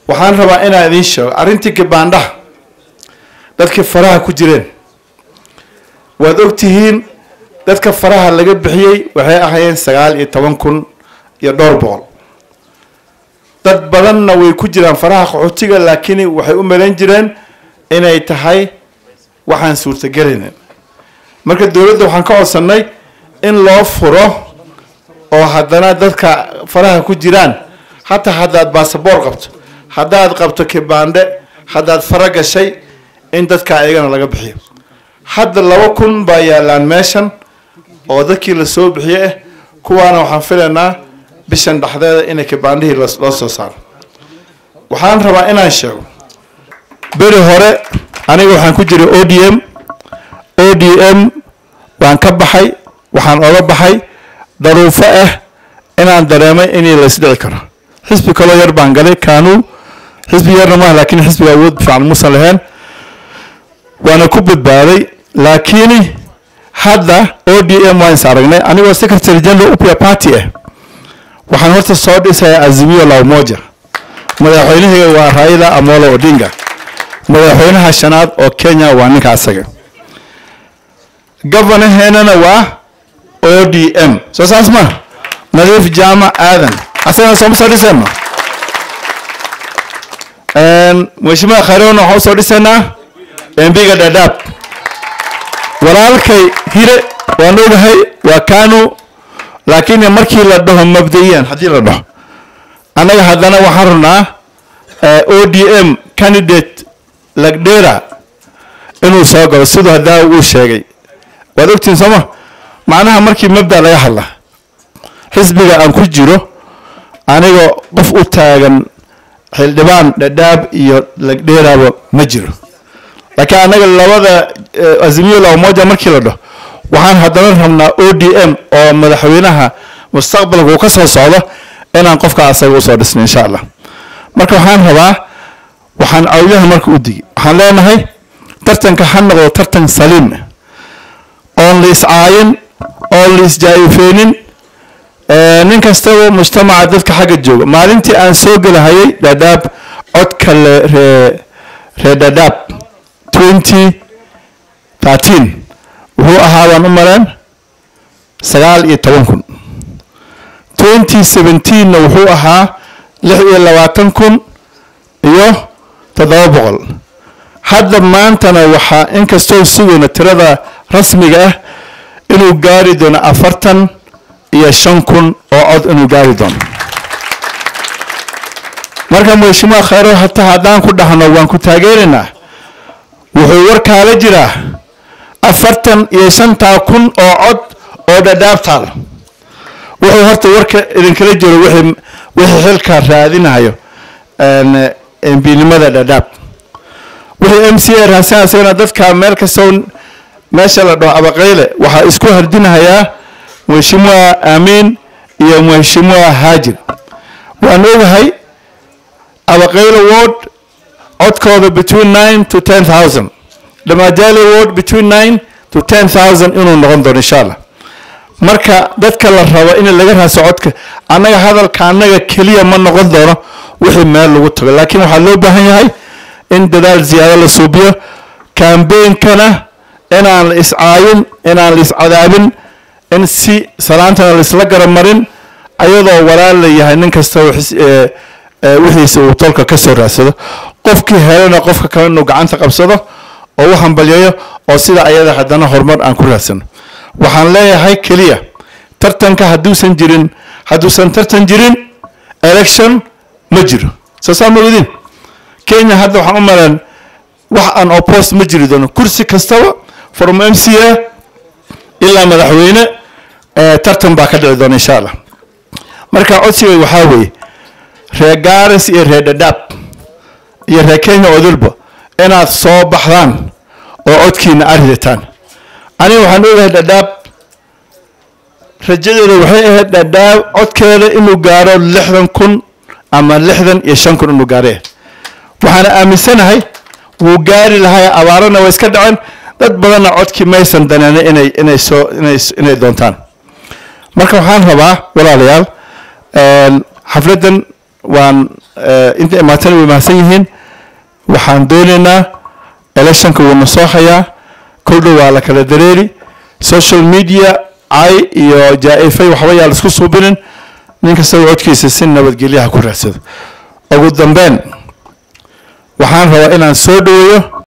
waxaan rabaa inaan idiin sheego arrintii gabaandhaha dadkii faraha ku jireen waad ogtihiin dadka faraha laga bixiyey waxay ahaayeen sagaal iyo toban kun iyo dhowr boqol dad badanna way ku jiraan faraha qaxootiga laakiin waxay u malayn jireen inay tahay waxaan suurtagelaynin marka dowladda waxaan ka codsannay in loo furo oo haddana dadka faraha ku jiraan hataa haddaad baasaboor qabto haddaad qabto kibaandhe haddaad fara gashay in dadka ayagana laga bixiyo hadda laba kun baa yaalaan meeshan oo dadkii lasoo bixiye ah kuwaana waxaan filaynaa bishan dhexdeeda inay kibaandhihii loo soo saaro waxaan rabaa inaan sheego beri hore aniga waxaan ku jiray o d m o d m waan ka baxay waxaan oga baxay daruufo ah inaan dareemay inii laysdhici karo xisbi kaloo yar baan galay kaanuu xisbi yarna maaha laakiin xisbiga awood fiican muusan lahayn waana ku badbaaday laakiin hadda o d m waan is aragnay anigoo secretary general upia party ah waxaan horta soo dhisayaa azimio la umoja madaxweynahayga waa raila amolo odinga madaxweynaha shanaad oo kenya waa ninka asaga governorheenana waa o d m soo saas ma nadiif jaamac aadan asagana sooma soo dhisayno mheshimiwa khayrona waxaan usoo dhisaynaa embiga dhadhaab walaalkay hire waan ogahay waa kanu laakiin markii la dhaho mabda'iyan haddii la dhaho annaga haddana waxaan rabnaa o d m candidate lagdera inuu soo galo siduu haddaa uu sheegay waad ogtihin sooma macnaha markii mabda laga hadla xisbiga aan ku jiro aniga qof u taagan xildhibaan dhadhaab iyo lagdheeraba ma jiro laakiin annaga labada azimiyo la umoja markii la dhaho waxaan haddana rabnaa o d m oo madaxweynaha mustaqbalka uu ka soo socdo inaan qofka asaga usoo dhisno insha allah marka waxaan rabaa waxaan cawdaha marka u digi waxaan leenahay tartanka ha noqdo tartan saliim oon la iscaayin oon la isjaayifeenin nin kastaba mujtamaca dadka xagga jooga maalintii aan soo gelahayay dhadhaab codka ree ree dhadhaab twenty thirteen wuxuu ahaa baan u maleen sagaal iyo toban kun twenty seventeenna wuxuu ahaa lix iyo labaatan kun iyo toddoba boqol hadda maantana waxaa inkastoo sugayna tirada rasmiga ah inuu gaari doono afartan iyo shan kun oo cod inuu gaari doono marka mheshimiwa khayro hataa haddaan ku dhahno waan ku taageeraynaa wuxuu warkaala jiraa afartan iyo shantaa kun oo cod oo dhadhaabtaal wuxuu horta warka idinkala jiro wixii wixii xilka raadinayo embinimada dhadhaab wixii m c a raadsan asagana dadka meel kastoo meesha la dhaho abaqayle waxaa isku hardinahayaa mheshimiwa amiin iyo mheshimiwa haajir waan ogahay abaqayle ward codkooda between nine to ten thousand dhamajali ward between nine to ten thousand inuu noqon doono insha allah marka dadka la rabo in laga raaso codka annaga hadalka annaga keliya ma noqon doono wixii meel lagu tago laakiin waxaa loo baahan yahay in dadaal ziyaado la suubiyo kambeynkana inaan la iscaayin inaan la iscadaabin in si salaantana laisla garamarin ayadoo walaal la yahay nin kasta wixiisa uu tolka ka soo raadsado qofkii helana qofka kale inuu gacanta qabsado oo u hambalyayo oo sida ayada haddana horumar aan ku raadsano waxaan leeyahay keliya tartanka hadduusan jirin hadduusan tartan jirin election ma jiro soo saa ma ogdin kenya hadda waxaan u maleen wax aan oppost ma jiri doono kursi kastaba from m c a ilaa madaxweyne tartan baa ka dhici doona insha allah marka codsiga waxaa weeye reer garis iyo reer dhadhaab iyo reer kenya odulba inaad soo baxdaan oo codkiina aridataan aniga waxaan ogahay dhadhaab rajadeeda waxay ahayd dhadhaab codkeeda inuu gaaro lixdan kun ama lixdan iyo shan kun inuu gaare waxaana aaminsanahay wuu gaari lahaa abaarana way iska dhaceen dad badanna codkii maysan daneen inay inay soo inay inay doontaan marka waxaan rabaa walaalayaal xafladdan waan inta imaatana way mahadsan yihiin waxaan doonaynaa electionka wuuna soo hayaa kol dhow waa la kala dareeri social media cay iyo jaa-ifay waxba yaa laisku suubinin nin kastaba codkiisa si nabadgelyaha ku raadsado ugu dambeyn waxaan rabaa inaan soo dhaweeyo